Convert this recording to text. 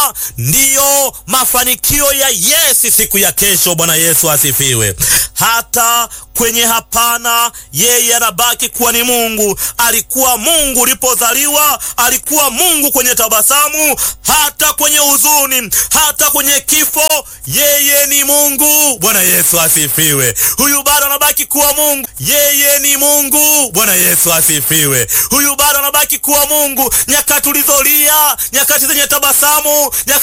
haya ndiyo mafanikio ya Yesi siku ya kesho. Bwana Yesu asifiwe. Hata kwenye hapana, yeye anabaki kuwa ni Mungu. Alikuwa Mungu ulipozaliwa, alikuwa Mungu kwenye tabasamu, hata kwenye huzuni, hata kwenye kifo, yeye ni Mungu. Bwana Yesu asifiwe. Huyu bado anabaki kuwa Mungu, yeye ni Mungu. Bwana Yesu asifiwe. Huyu bado anabaki kuwa Mungu nyakati ulizolia, nyakati zenye tabasamu, nyakati